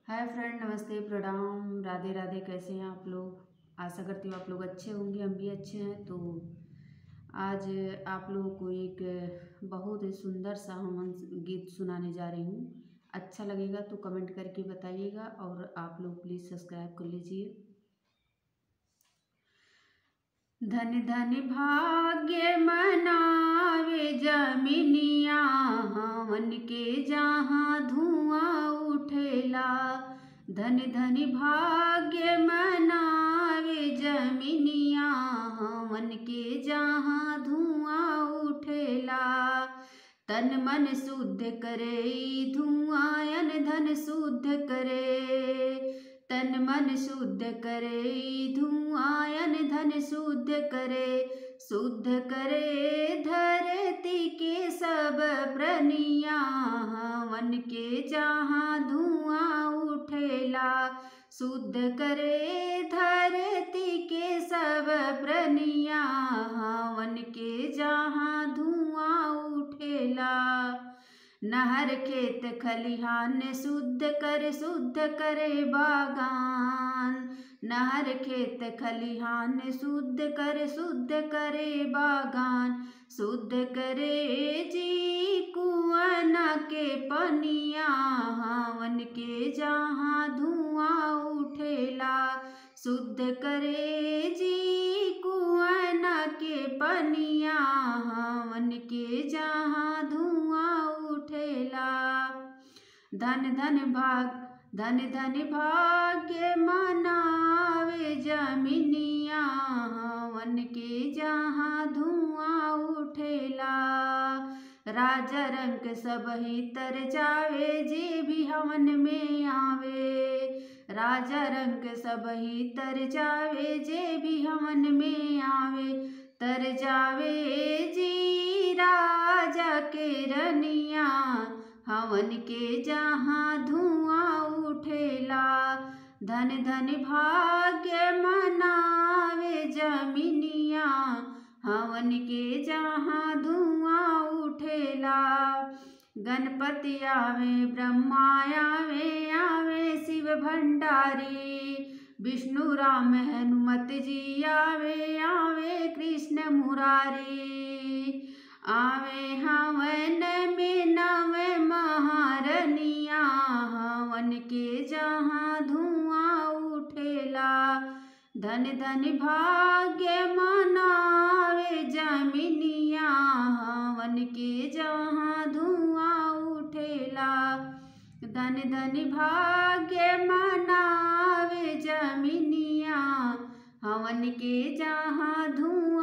hi friend नमस्ते प्रणाम राधे राधे कैसे हैं आप लोग आशा करती हूँ आप लोग अच्छे होंगे हम भी अच्छे हैं तो आज आप लोगों को एक बहुत ही सुंदर सा हम गीत सुनाने जा रही हूँ अच्छा लगेगा तो कमेंट करके बताइएगा और आप लोग प्लीज़ सब्सक्राइब कर लीजिए धन धन भाग्य मनावे जमिनिया हवन के जहाँ धुआं उठेला धन धन भाग्य मनावे जमिनिया हवन के जहाँ धुआं उठेला तन मन शुद्ध करे धुआं धन शुद्ध करे तन मन शुद्ध करे धुआं धन शुद्ध करे शुद्ध करे धरती के सब प्रनिया हवन के जहाँ धुआं उठेला शुद्ध करे धरती के सब प्रनिया हवन के जहाँ धुआं उठेला नहर खेत खलिहान शुद्ध कर शुद्ध करे बागान नहर खेत खलिहान शुद्ध कर शुद्ध करे बागान शुद्ध करे जी कुआना के पनिया हवन के जहाँ धुआं उठेला शुद्ध करे जी कुआना के पनिया हवन के जहाँ धुआं उठेला धन धन भाग धन धन भाग्य मनावे जमिनिया हवन के जहाँ धुआं उठेला राजा रंग सब ही तर जावे जे भी हवन में आवे राजा रंग सब ही तर जावे जे भी हवन में आवे तर जावे जी राजा के रनिया हवन के जहाँ धुआं उठेला धन धन भाग्य मनावे जमिनिया हवन के जहाँ धुआं उठेला गणपति आवे ब्रह्मा आवे आवे शिव भंडारी विष्णु राम हनुमत जी आवे आवे कृष्ण मुरारी आवे हवन में नव महारनिया हवन के जहाँ धुआं उठेला धन धन भाग्य मनावे जमिनिया हवन के जहाँ धुआं उठेला धन धन भाग्य मनावे जमिनिया हवन के जहाँ धुआं